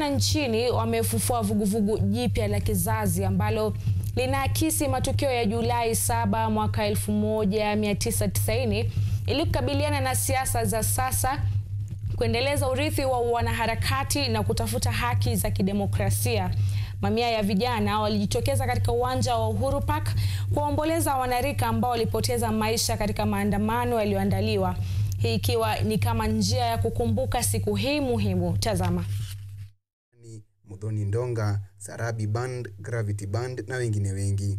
vijana nchini wamefufua vuguvugu jipya la kizazi ambalo linaakisi matukio ya Julai 7 mwaka 1990 ili kukabiliana na siasa za sasa, kuendeleza urithi wa wanaharakati na kutafuta haki za kidemokrasia. Mamia ya vijana walijitokeza katika uwanja wa Uhuru Park kuwaomboleza wanarika ambao walipoteza maisha katika maandamano yaliyoandaliwa, hii ikiwa ni kama njia ya kukumbuka siku hii muhimu. Tazama. Muthoni Ndonga, Sarabi Band, Gravity Band na wengine wengi.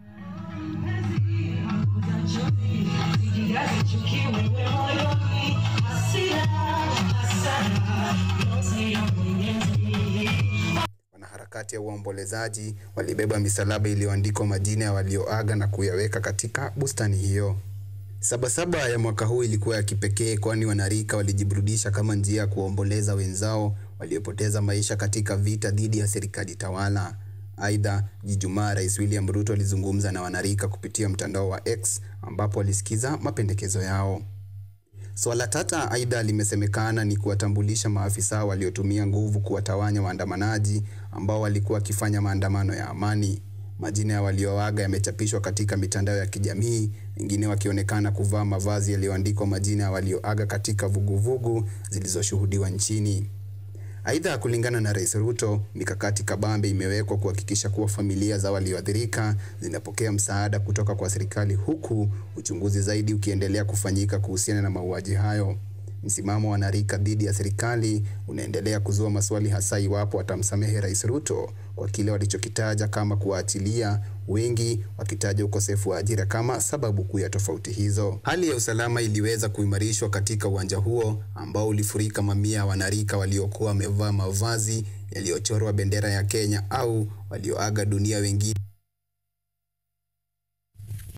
Wanaharakati ya uombolezaji walibeba misalaba iliyoandikwa majina ya walioaga na kuyaweka katika bustani hiyo. Sabasaba ya mwaka huu ilikuwa ya kipekee kwani wanarika walijiburudisha kama njia ya kuomboleza wenzao waliopoteza maisha katika vita dhidi ya serikali tawala. Aidha, Ijumaa Rais William Ruto alizungumza na wanarika kupitia mtandao wa X ambapo alisikiza mapendekezo yao. Swala tata aidha limesemekana ni kuwatambulisha maafisa waliotumia nguvu kuwatawanya waandamanaji ambao walikuwa wakifanya maandamano ya amani. Majina ya walioaga yamechapishwa katika mitandao ya kijamii, wengine wakionekana kuvaa mavazi yaliyoandikwa majina ya walioaga katika vuguvugu zilizoshuhudiwa nchini. Aidha, kulingana na Rais Ruto, mikakati kabambe imewekwa kuhakikisha kuwa familia za walioathirika zinapokea msaada kutoka kwa serikali huku uchunguzi zaidi ukiendelea kufanyika kuhusiana na mauaji hayo. Msimamo wa wanarika dhidi ya serikali unaendelea kuzua maswali hasa iwapo watamsamehe Rais Ruto kwa kile walichokitaja kama kuwaachilia, wengi wakitaja ukosefu wa ajira kama sababu kuu ya tofauti hizo. Hali ya usalama iliweza kuimarishwa katika uwanja huo ambao ulifurika mamia ya wanarika waliokuwa wamevaa mavazi yaliyochorwa bendera ya Kenya au walioaga dunia wengine